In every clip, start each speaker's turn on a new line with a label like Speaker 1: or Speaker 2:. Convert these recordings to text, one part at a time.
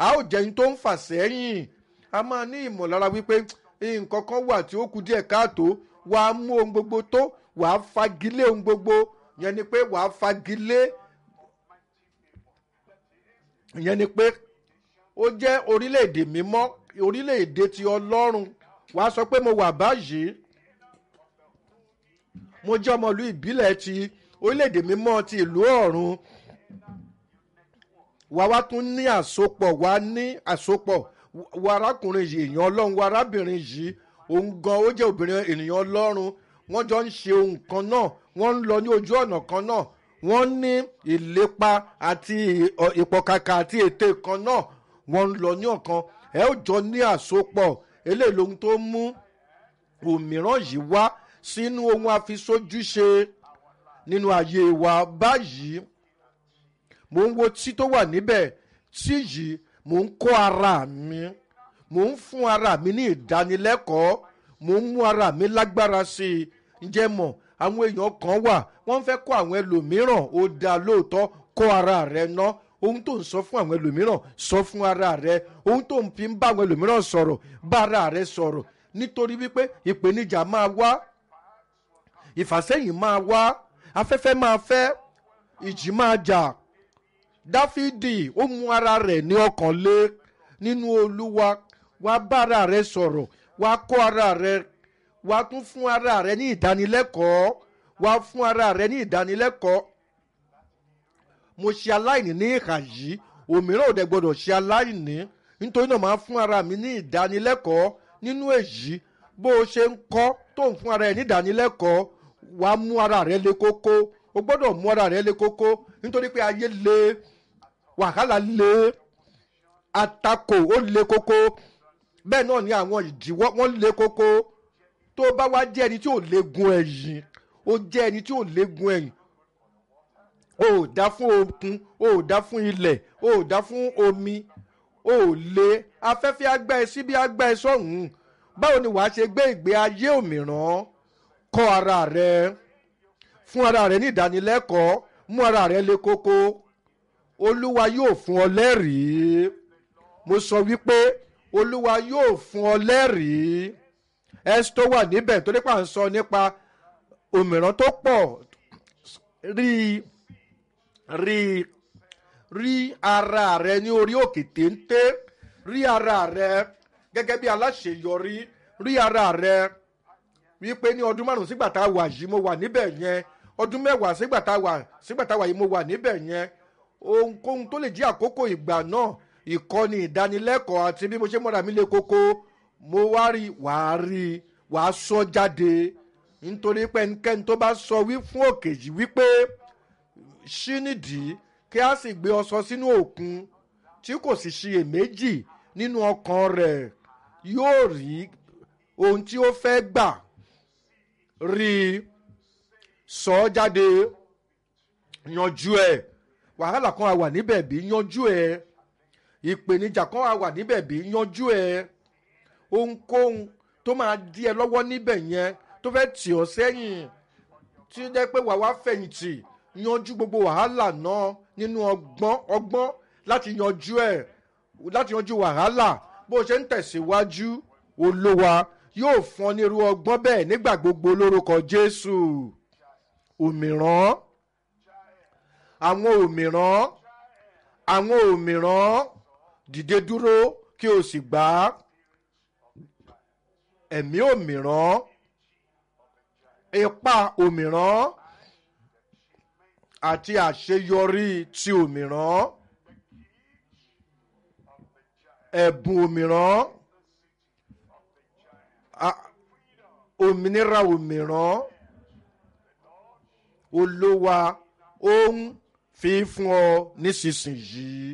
Speaker 1: a ó jẹ́ ẹni tó ń fà sẹ́yìn a máa ní ìmọ̀lára wípé nǹkan kan wà tí ó kù díẹ̀ káàtó wàá mú ohun gbogbo tó wàá fagilé ohun gbogbo yẹn ni pé wàá fagilé yẹn ni pé ó jẹ́ orílẹ̀-èdè mímọ́ orílẹ̀-èdè ti ọlọ́run wàá sọ pé mo wà báyìí mo jẹ́ ọmọlú ìbílẹ̀ ti orílẹ̀-èdè mímọ́ ti ìlú ọ̀run wà wá tún ní àsopọ̀ wà ní àsopọ̀ wà arákùnrin yìí èèyàn ọlọ́run wà arábìnrin yìí òun gan ó jẹ́ obìnrin ènìyàn ọlọ́run wọ́n jọ ń ṣe ohun kan náà wọ́n ń lọ ní ojú ọ̀nà kan náà wọ́n ní ìlépa àti ìpọ̀kàkà àti ète kan náà wọ́n ń lọ ní ọ̀kan ẹ ó jọ ní àsopọ̀ eléyìí lohun tó mú òmíràn yìí wá sínú ohun àfisójúṣe nínú ayé wa báyìí mò ń wo tí tó wà níbẹ̀ tí yìí mò ń kó ara mi mò ń fún ara mi ní ìdánilẹ́kọ̀ọ́ mò ń mú ara mi lágbára sí i ǹjẹ́ mọ̀ àwọn èèyàn kan wà wọ́n fẹ́ kó àwọn ẹlòmíràn ó dáa lóòótọ́ kó ara rẹ ná ohun tó ń sọ fún àwọn ẹlòmíràn sọ fún ara rẹ ohun tó ń fi ń bá àwọn ẹlòmíràn sọ̀rọ̀ bá ara rẹ sọ̀rọ̀ nítorí wípé ìpèníjà máa wá ìfàsẹ́yìn máa wá afẹ́fẹ́ máa fẹ́ ìjì máa jà dáfídì ó mú ara rẹ̀ ní ọkàn lé nínú olúwa wá bá ara rẹ sọ̀rọ̀ wá kó ara rẹ wá tún fún ara rẹ ní ìdánilẹ́kọ̀ọ́ wá fún ara rẹ ní ìdánilẹ́kọ̀ọ́ mo ṣe aláìní ní ìhà yìí òmíràn ò dẹ̀ gbọ́dọ̀ ṣe aláìní nítorí náà máa fún ara mi ní ìdánilẹ́kọ̀ọ́ nínú èyí bó o ṣe ń kọ́ tó ń fún ara ẹ̀ ní ìdánilẹ́kọ̀ọ́ wàá mú ara rẹ lé kókó o gbọ́dọ̀ mú ara rẹ lé kókó nítorí pé ayé le wàhálà le àtakò ó le kókó bẹ́ẹ̀ náà ni àwọn ìdíwọ́ wọ́n le kókó tó bá wá jẹ́ ẹni tí ò légun ẹ̀yìn ó jẹ́ ẹni tí ò légun ẹ̀yìn o ò dá fún okun o ò dá fún ilẹ̀ o ò dá fún omi o ò lé afẹ́fẹ́ agbá ẹ síbi agbá ẹ sọ̀hún báwo ni wàá ṣe gbé ìgbé ayé òmíràn kọ́ ara rẹ fún ara rẹ ní ìdánilẹ́kọ̀ọ́ mú ara rẹ lé kókó olúwa yóò fún ọ lẹ́rìí mo sọ wípé olúwa yóò fún ọ lẹ́rìí ẹsì tó wà níbẹ̀ torí pà ń sọ nípa òmíràn tó pọ̀ rí rí rí ara rẹ ní orí òkè téńté rí ara rẹ gẹ́gẹ́ bí aláṣeyọrí rí ara rẹ wípé ní ọdún márùn sígbà tá a wà yìí mo wà níbẹ̀ yẹn ọdún mẹ́wàá sígbà tá a wà sígbà tá a wà yìí mo wà níbẹ̀ yẹn ohunkóhun tó lè jí àkókò ìgbà náà ìkọ́ni ìdánilẹ́kọ̀ọ́ àti bí mo ṣe mọ́ra mi lé kókó mo wá rí wàá rí wàá sọ jáde nítorí pé ẹnikẹ́ni tó bá sọ wí fún òkè yìí wípé ṣí nídìí kí a sì gbé ọ sọ sínú òkun tí kò sì ṣiyèméjì nínú ọkàn rẹ̀ yóò rí ohun tí ó fẹ́ gbà rí i sọ ọ́ jáde yanjú ẹ̀ wàhálà kan á wà níbẹ̀ bí yanjú ẹ̀ ìpèníjà kan á wà níbẹ̀ bí yanjú ẹ̀ ohunkóhun tó máa di ẹ lọ́wọ́ níbẹ̀ yẹn tó fẹ́ tì ọ́ sẹ́yìn tí ó jẹ́ pé wàá wá fẹ̀yìntì yanjú gbogbo wàhálà náà nínú ọgbọ́n ọgbọ́n láti yanjú ẹ̀ láti yanjú wàhálà bó o ṣe ń tẹ̀síwájú olówa yóò fún ọ ní irú ọgbọ́n bẹ́ẹ̀ nígbà gbogbo lórúkọ jésù òmíràn àwọn òmíràn àwọn òmíràn dìde dúró kí o sì gbà á ẹ̀mí òmíràn ipa òmíràn àti àṣeyọrí ti òmíràn ẹ̀bùn òmíràn òmìnira òmíràn olówa ó ń fi fún ọ nísinsìnyí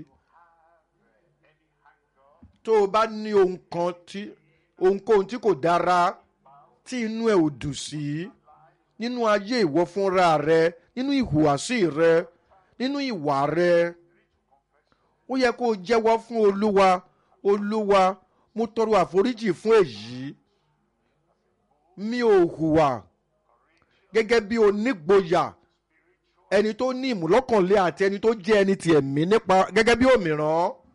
Speaker 1: tó o bá ní ohun kan tí ohunkóhun tí kò dára tí inú ẹ ò dùn sí nínú ayé ìwọ fúnra rẹ nínú ìhùwàsí rẹ nínú ìwà rẹ ó yẹ kó o jẹ́wọ́ fún olúwa olúwa mo tọrọ àforíjì fún èyí mi ò hùwà gẹ́gẹ́ bí onígboyà ẹni tó ní ìmúlọ́kànlé àti ẹni tó jẹ́ ẹni tí ẹ̀mí nípa gẹ́gẹ́ bí òmíràn